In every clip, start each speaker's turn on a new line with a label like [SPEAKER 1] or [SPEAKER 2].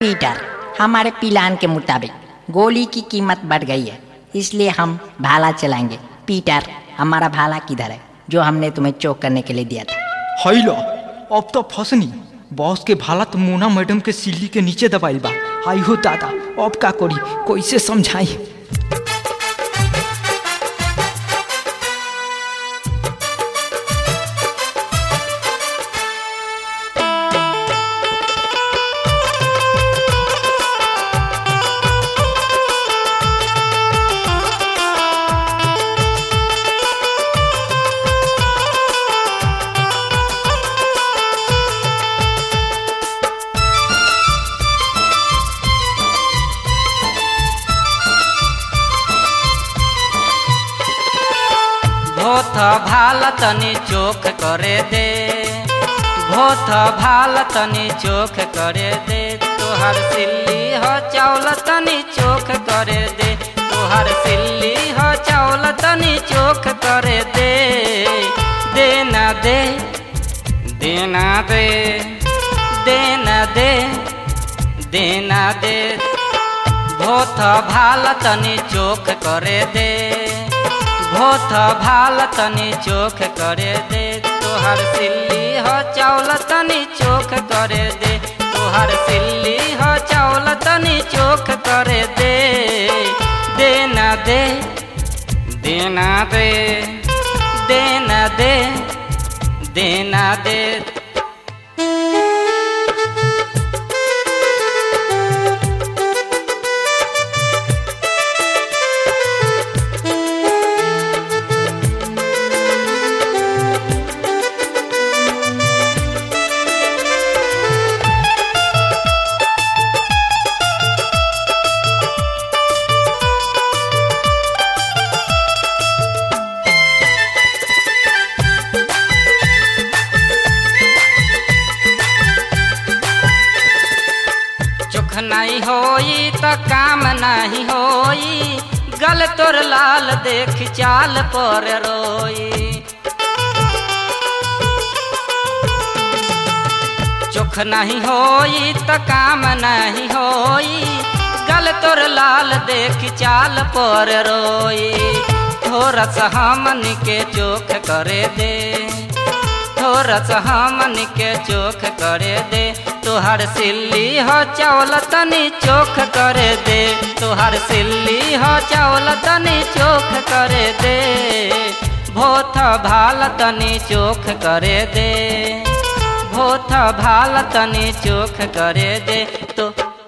[SPEAKER 1] Peter हमारे plan के मुताबिक गोली की कीमत बढ़ गई है इसलिए हम भाला चलाएंगे पीटर हमारा भाला किधर है जो हमने तुम्हें चोक करने के लिए दिया था
[SPEAKER 2] हैलो अब तो फसनी बॉस के भाला तो मोना मैडम के सिल्ली के नीचे दबाइल बा आई हो दादा अब का करी कैसे समझाई
[SPEAKER 3] भोथ भाल तनी चोख करे दे भोथ भाल तनी चोख करे दे तोहर सिल्ली हो चावल तनी चोख करे दे तोहर सिल्ली हो चावल तनी चोख करे दे देना दे देना दे देना दे देना दे भोथ भाल तनी चोख करे दे भोथ भाल तनी चोख करे दे तोहर सिल्ली हो चावल तनी चोख करे दे तोहर सिल्ली हो चावल तनी चोख करे दे देना दे देना दे देना दे देना दे चोख नहीं होई तो काम नहीं होई गल तोर लाल देख चाल पर रोई चोख नहीं होई तो काम नहीं होई गल तोर लाल देख चाल पर रोई थोड़ा सा हमन के चोख करे दे थोड़ा सा हमन के चोख करे दे तोहर सिल्ली हो चावल तनी चोख करे दे तोहर सिल्ली हो चावल तनी चोख करे दे भोथ भाल तनी चोख करे दे भोथ भाल तनी चोख करे दे तो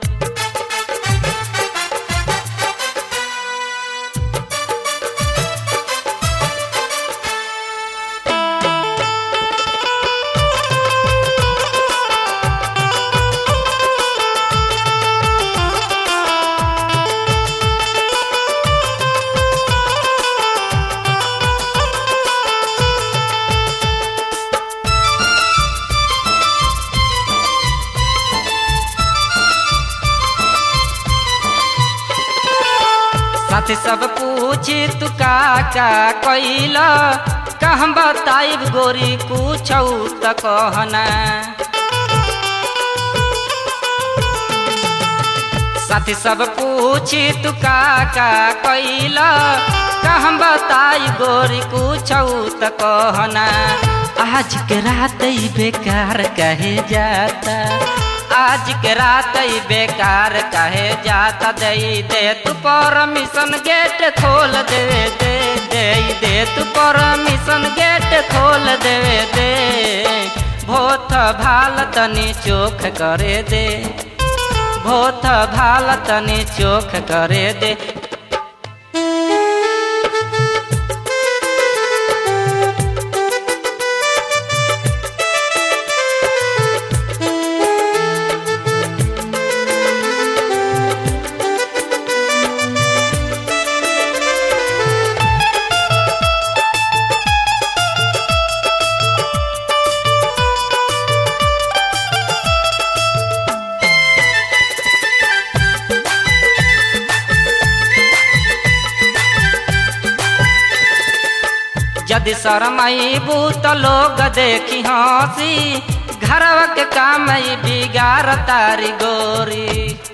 [SPEAKER 3] साथी सब पूछी तू का का कैला कहम बताइब गोरी पूछौ त कहना साथी सब पूछी तू का का कैला कहम बताई गोरी पूछौ त कहना आज के रात ही बेकार कहे जाता आज के रात ही बेकार कहे जाता दे दे तू परमिशन गेट खोल दे दे दे दे तू परमिशन गेट खोल दे दे भोथ भाल तनी चोख करे दे भोथ भाल तनी चोख करे दे यदि शरमैबू त लोग देखी हंसी घरवा के काम ई बिगाड़ तारी गोरी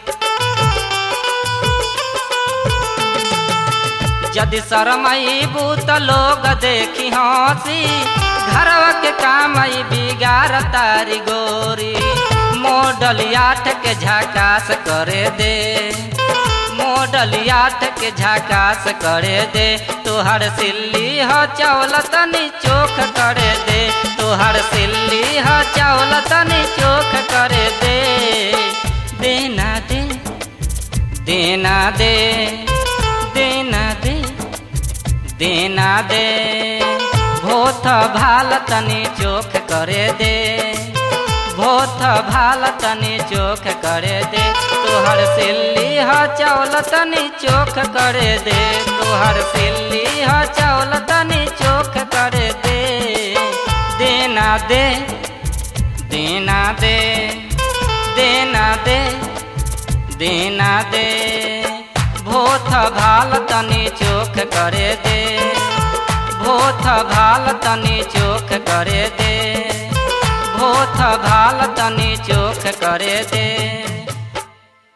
[SPEAKER 3] यदि शरमईबू त लोग देखी हंसी घरवा के काम ई बिगाड़ तारी गोरी मॉडल आठ के झकास करे दे मॉडल आठ के झकास करे दे तोहर सिल्ली ह चावल तनी चोख करे दे तोहर सिल्ली ह चावल तनी चोख करे दे देना दे देना दे देना दे देना दे भोथ भाल तनी चोख करे दे भोथ भाल तनी चोख करे दे तोहर सिल्ली ह चावल तनी चोख करे दे तोहर सिल्ली ह चावल तनी चोख करे दे देना दे देना दे देना दे देना दे भोथ भाल तनी चोख करे दे भोथ भाल तनी चोख करे दे भोथ भाल तनी चोख करे दे